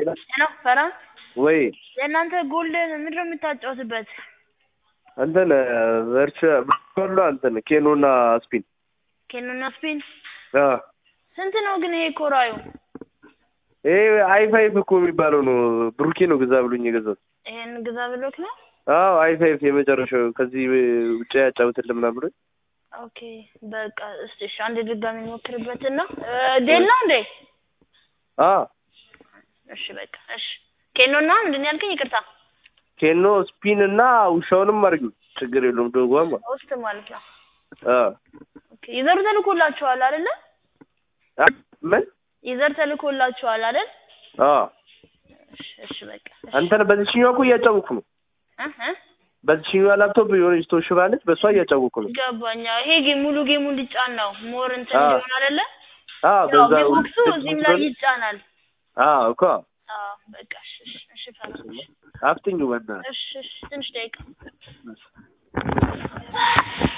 ነው ፈራ ወይ የእናንተ ጎልደን ምንድን ነው የምታጫወትበት? እንትን ቨርቹ ቨርቹዋል እንትን ኬኖና ስፒን ኬኖና ስፒን አ ስንት ነው ግን ይሄ ኮራዩ? ይሄ አይ ፋይቭ እኮ የሚባለው ነው። ብሩኬ ነው ግዛ ብሎኝ የገዛሁት። ይሄን ግዛ ብሎክ ነው? አዎ አይ ፋይቭ የመጨረሻው ከዚህ ውጭ ያጫውትልን ምናምን ብሎኝ ኦኬ በቃ እስቲ እሺ አንድ ድጋሚ ሞክርበትና ዴል ነው እንዴ? አ እሺ በቃ እሺ ኬኖና ምንድን ነው ያልከኝ? ይቅርታ ኬኖ ስፒን እና ውሻውንም አድርጊው ችግር የለውም። ዶጓም ውስጥ ማለት ነው። አ ኦኬ ይዘሩ ተልኮላችኋል አይደለ? አ ምን ይዘር ተልኮላችኋል አይደል? አ እሺ እሺ በቃ እሺ አንተን በዚህኛው እኮ እያጫወኩ ነው። እ እ በዚህኛው ላፕቶፕ የሆነች ተወሽባለች፣ በእሷ እያጫወኩ ነው። ገባኛ። ይሄ ጌም ሙሉ ጌሙ እንዲጫን ነው ሞር እንትን አዎ። እንዲሆን አይደለ? አ ያው በዛ ቢቦክሱ እዚህም ላይ ይጫናል። አ እኮ አዎ በቃ እሺ እሺ እሺ ፈራ አፍጥኙ በእናትህ እሺ እሺ ትንሽ ደቂቃ